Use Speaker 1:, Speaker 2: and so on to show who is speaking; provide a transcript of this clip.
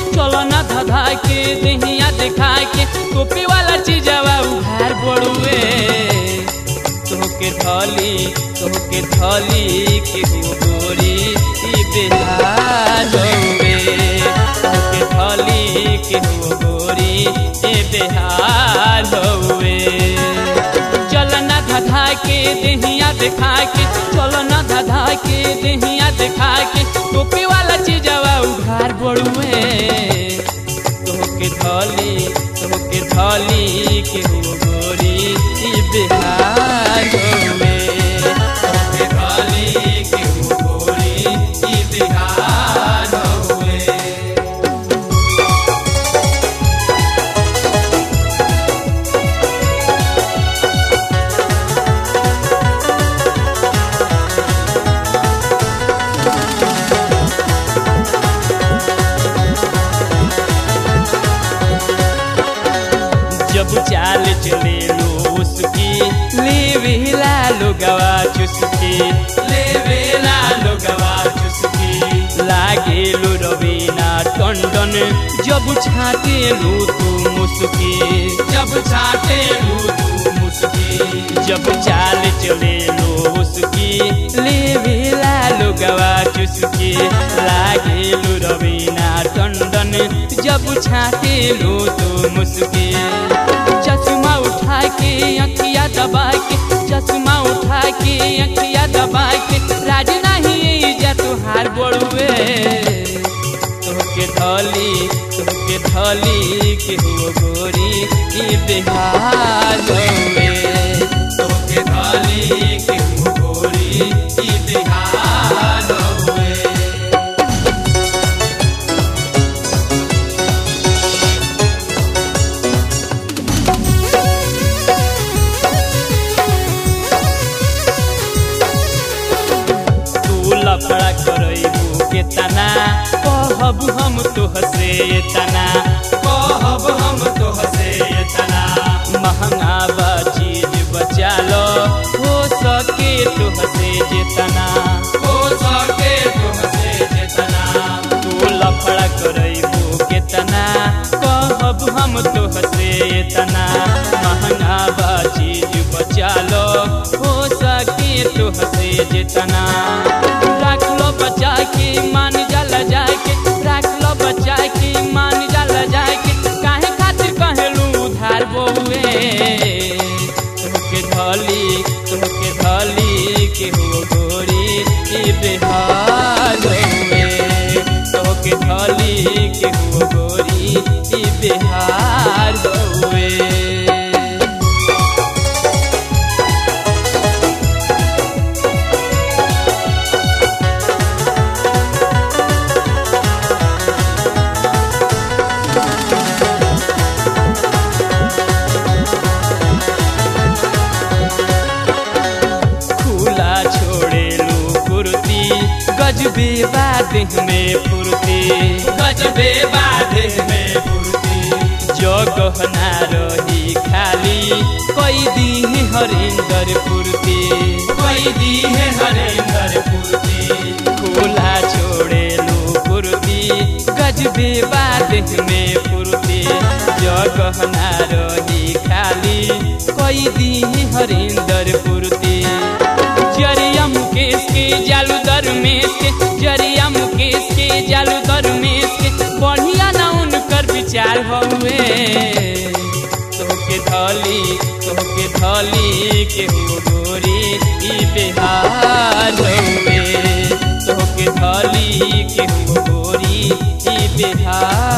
Speaker 1: चलो ना धधा के दहिया दिखा के टोपी वाला चीजवा उधार बड़ुए तोहके थली तोहके थली के हो गोरी ई बेहाल होवे तोहके थली के हो गोरी ए बेहाल होवे चल ना धधा के दहिया दिखा के चल ना धधा के दहिया दिखा के टोपी वाला चीजवा उधार बड़ुए तोहके थली तोहके थली के हो गोरी ई बेहाल होवे तोहके थली के हो गोरी ई बेहाल होवे जब चाल चले लो उसकी लेवेला लोगवा चुसकी लेवेला लोगवा चुसकी लागे लो रवीना टंडन जब छाटे लो तू मुस्की जब छाटे लो तू मुस्की जब चाल चले लो उसकी लेवेला लोगवा चुसकी लागे लो रवीना टंडन जब छाटे लो तू मुस्की चश्मा उठा के अखिया दबा के चश्मा उठा के अखिया दबा के राज नहीं जा तुहार बड़ुए तोहके धली तोहके धली के हो गोरी ई बेहाल होवे तोहके धली के हो गोरी ई बेहाल होवे तू लफड़ा करैबू के तना कहब हम तोहसे तना कहब हम तोहसे तना महंगा बा चीज बचा लो हो सके तोहसे जेतना हो सके तोहसे जेतना तू लफड़ा करैबू के तना कहब हम तोहसे तना महंगा बा चीज बचा लो हो सके तोहसे जेतना राख लो बचा के मान जाला जाके राख लो बचा के मान जाला जाके काहे खातिर कहेलू उधार बउए तोहके धली तोहके धली के हो गोरी ई बेहाल होवे तोहके धली के हो गोरी ई बेहाल होवे खुला छोड़ेलू कुर्ती गजबे बादेह में फुर्ती गजबे बादेह में फुर्ती जो गहना रही खाली कई दी हरिंदर फुर्ती कई दी हरिंदर फुर्ती खुला छोड़ेलू कुर्ती गजबे बादेह में फुर्ती जो गहना रही खाली कई दी हरिंदर फुर्ती जरिया मुकेश के जालू दरमेश के जरिया मुकेश के जालू दरमेश के बढ़िया ना उनकर विचार हुए तोहके धली तोहके धली के हो गोरी ई बेहाल हुए तोहके धली के हो गोरी ई बेहाल